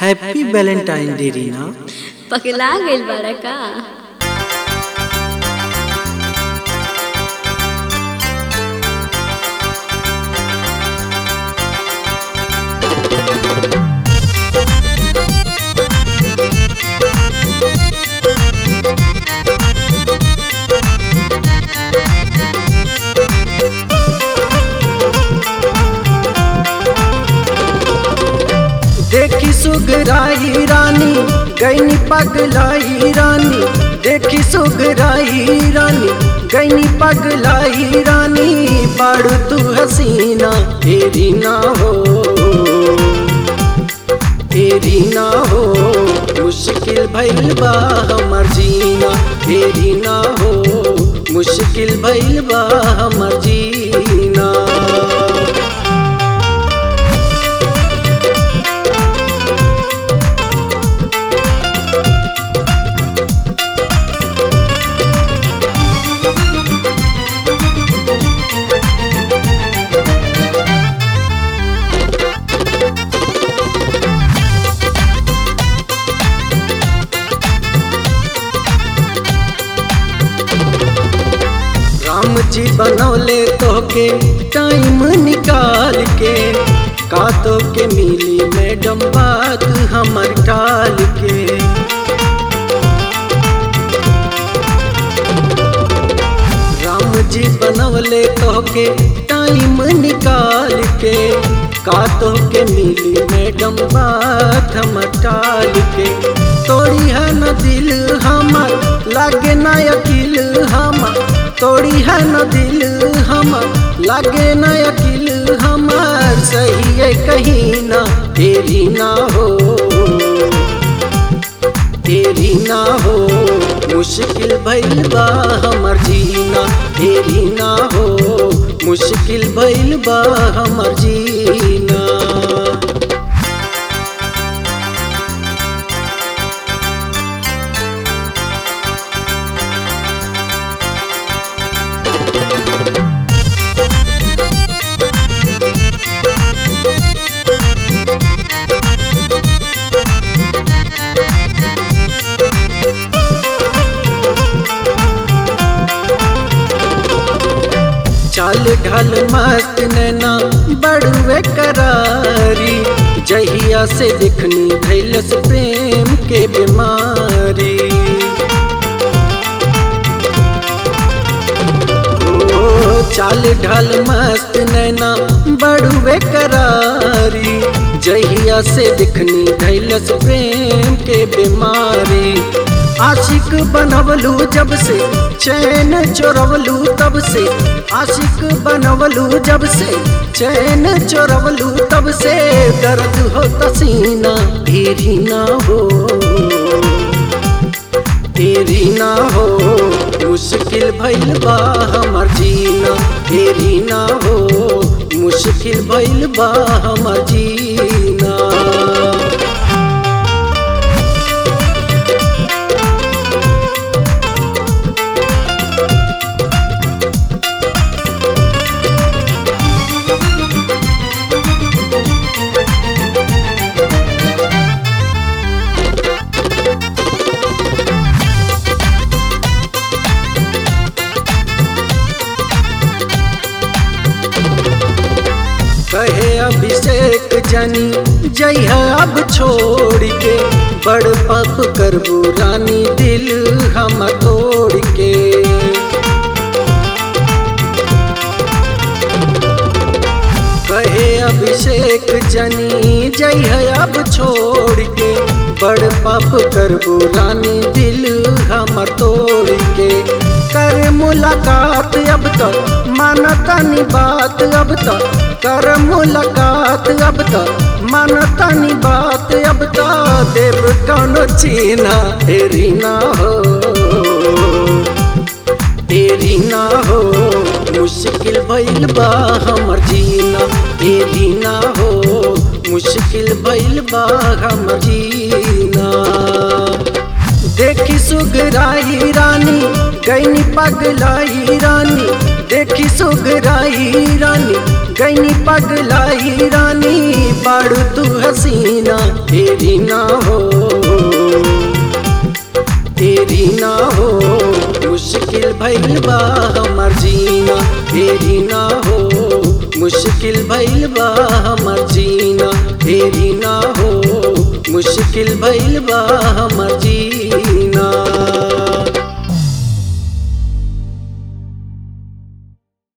happy Valentine day Reena पगला गइल बाड़ा का देखी सुगराई रानी गैनी पगलाई रानी देखी सुगराई रानी गैनी पगलाई रानी बाड़ू तू हसीना तेरी ना हो तेरी ना हो मुश्किल भइल बा हमर जीना तेरी ना हो मुश्किल भइल बा हमर जीना राम जी बनौले तोके टाइम निकाल के का तो के मिली मैडम बात हमर टाल के राम जी बनौले तोके टाइम निकाल के का तो के मिली मैडम बात हमर टाल के तोड़ी है न दिल हमर लागे ना अकिल हमर तोड़ी है न दिल हमर लागे न अकिल हमर सही है कहीं ना तेरी ना हो तेरी ना हो मुश्किल भइल बा हमर जीना तेरी ना हो मुश्किल भइल बा हमर जीना चाल ढल मस्त नैना बड़ुए करारी जहिया से दिखनी भैलस प्रेम के बीमारी ओ चाल ढल मस्त नैना बड़ुए करारी जहिया से दिखनी भैलस प्रेम के बीमारी आशिक बनवलू जब से चैन चोरवलू तब से आशिक बनवलू जब से चैन चोरवलू तब से दर्द हो तसीना तेरी ना हो तेरी ना हो मुश्किल भइल बा हमर जीना तेरी ना हो मुश्किल भइल बा हमर जीना कहे अभिषेक जनी जय अब छोड़ के बड़ पप करबू रानी दिल हम तोड़ के कहे अभिषेक जनी जय अब छोड़ के बड़ पप करबू रानी दिल हम तोड़ के कर मुलाकात अब तक मानता नी बात अब तक कर मुलाकात अब तक मानता नी बात अब तक देव कौनो चीना तेरी ना हो तेरी ना हो मुश्किल भइल बा हमर जीना तेरी ना हो मुश्किल भइल बा हमर जीना देखी सुगराई रानी गैनी पगलाई रानी देखी सुगराई रानी गैनी पगलाई रानी बाड़ू तू हसीना तेरी ना हो तेरी ना हो मुश्किल भइल बा हमर जीना तेरी ना हो मुश्किल भइल बा हमर जीना तेरी ना हो मुश्किल भइल बा हमर जीना